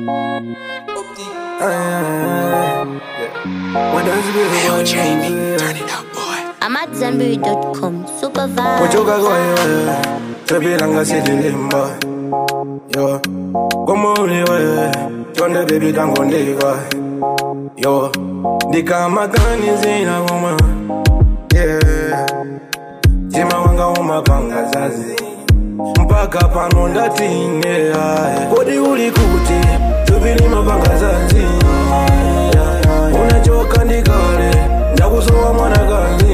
When does it be Yo, Jamie, turn it up, boy. I'm at Zenberry.com. Super vibe. kuchoka kwewe tepilanga sililimba yo komuliwe tonde bebi tangondika yo ndikamakanizina kuma yeah. jima wanga umapanga zazi mpaka pano ndatingea kodi uli kuti tupili mapanga zazi unachoka ndikale ndakusowa mwanakazi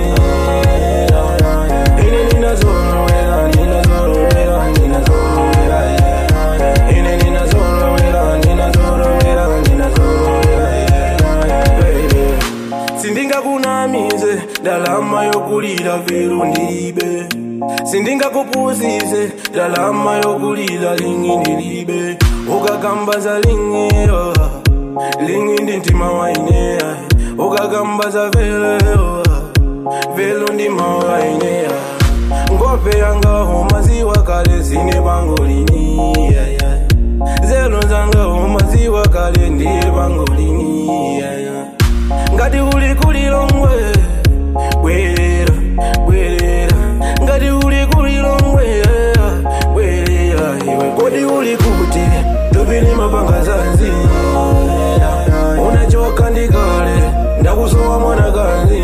ine ninazorowera ninazorowera ninazorowera ine ninazorowera ninazorowera ninazorowera baby sindingakunamize ndalama yokulira viru ndilibe sindingakupusise ndalama yokulira lingi ndilibe ukagamba za lingiyo lingi ndi mtima waineya ukagamba za veleyo velo ndi mawaineya ngope yangaho maziwa kale sine pangolini yeah, yeah. zelo zangaho maziwa kale ndili pangolini yeah, yeah. ngati uli kulilongwe bwerera bwerera ngati uli kulilongwe bwerera iwe kodi uli kuti tupili mapanga zanzi unachoka ndikale ndakusowa mwanakazi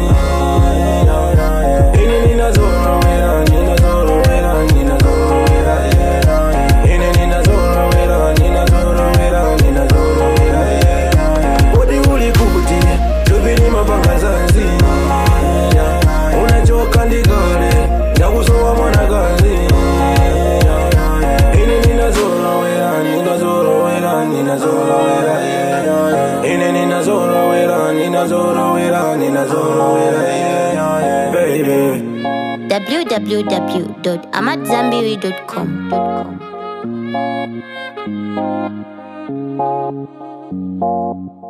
ine ninazorowera ninazorowera ninazorowera ine ninazorowera ninazorowera ninazorowera kodi uli kuti tupili mapanga zanzi unachoka ndikale ndakusowa mwanakazi ine ninazorowera ninazorowera ninazorowera ine ninazorowera ninazorowera ninazorowera baby www.amatzambiri.com.